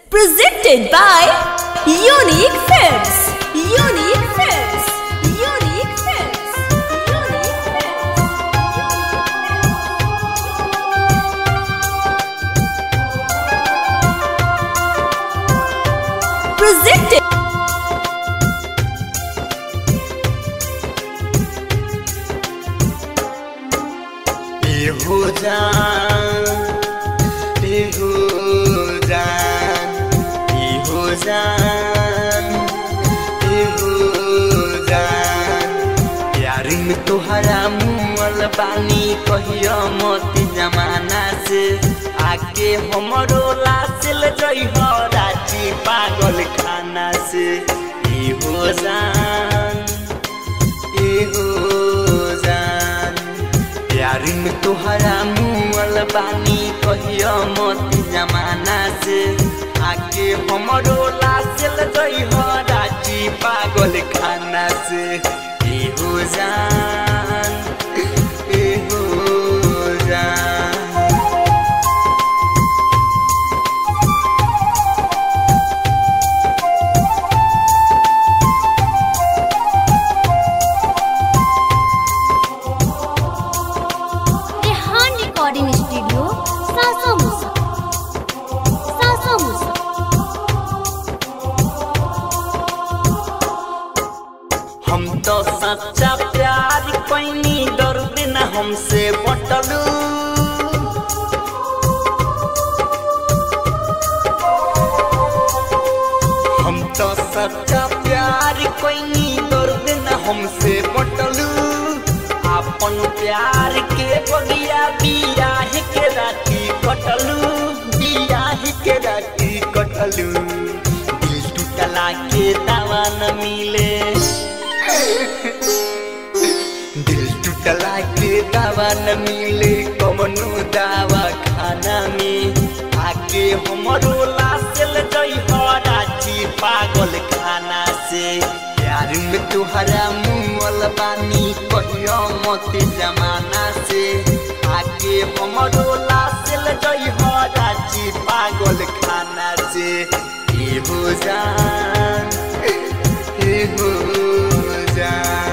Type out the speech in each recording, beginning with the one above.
Presented by Unique Films. Unique Films. Unique Films. Unique Films. Presented. हो जान हो जान हो जान हो जान प्यार में तोहरा मुअल बानी कहियो मत जमाना से आके हमरो लासिल जई हो राजी पागल खाना से ई हो जान ई हो जान प्यार में तोहरा मुअल बानी कहियो मत जमाना से आके हमरो लासिल जई हो राजी पागल खाना से ई हो जान ई हो जान रेहान रिकॉर्डिंग स्टूडियो सासा मुसा सासा मुसा हम तो सच्चा प्यार कैनी दर्द न हमसे बटलू हम तो सच्चा प्यार कैनी दर्द न हमसे बटलू अपन प्यार के बगिया बियाह के राती कटलू बियाह के राती कटलू दिल टूटला के दवा न मिले दिल टूटला के दवा न मिले कमनो दवा खाना में आके हमरो लासल जई हो राची पागल खाना से प्यार में तुहरा मुअल बानी कहियो मत जमाना से आके हमरो लासल जई हो राची पागल खाना से ए हो जान ए हो जान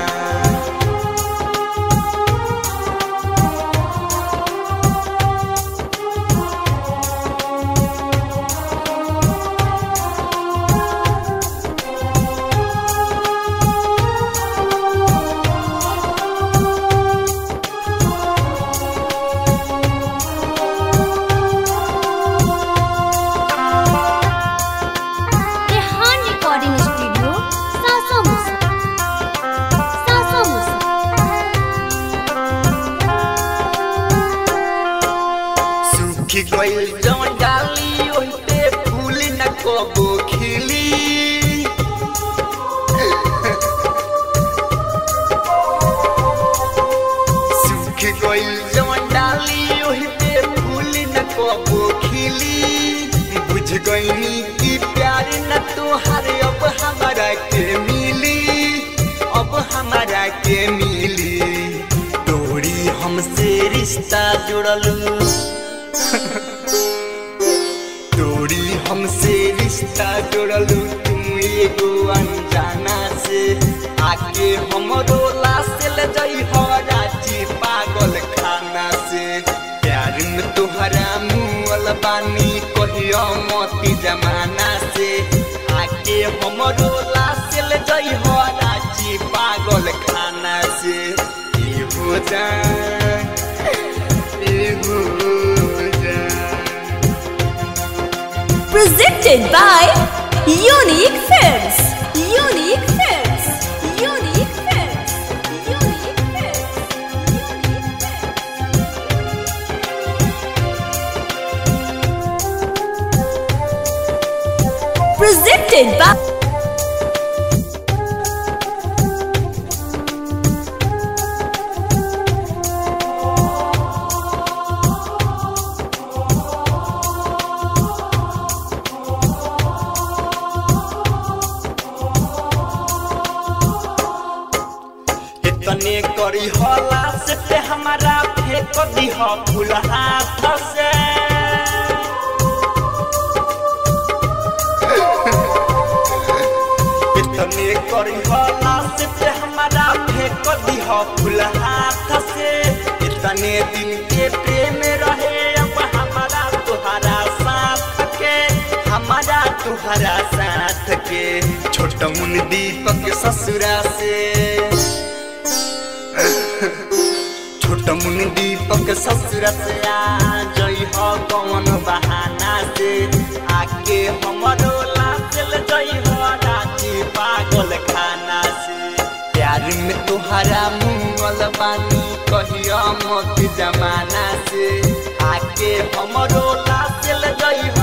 रेहान रिकॉर्डिंग स्टूडियो सासा मुसा सासा मुसा सूखी गइल जवन डाली ओहिते फूल न कबो खिली सूखी गइल जवन डाली ओहिते फूल न कबो खिली बुझ गइनी कि प्यार न तोहार अब हमारा के मिली अब हमारा के मिली तोरी हमसे रिश्ता जुड़लू तोरी हमसे रिश्ता जोड़लू तुम एगो अनजाना से आके हमरो लासल जई हो राची पागल खाना से प्यार में तोहरा मुअल बानी कहियो मोती जमाना से आके हमरो लासल जई हो राची पागल खाना से ए हो जान ए हो जान Presented by Unique Films. Unique Films. Unique Films. Unique Films. Unique Films. Presented by इतने करी होला से ते हमारा फेंक दीह फूल हाथ से इतने करी हला से पे हमारा फेंक दिह फूल हाथ से इतने दिन के प्रेम रहे अब हमारा तुहरा साथ के हमारा तुहरा साथ के छोट मुन दीपक ससुरा से छोट मुन दीपक ससुर से आ जई हो कौन बहाना से आके हमरो लाचल जई हो राजी पागल खाना से प्यार में तुहरा मुंगल बानी कहिया मत जमाना से आके हमरो लाचल जई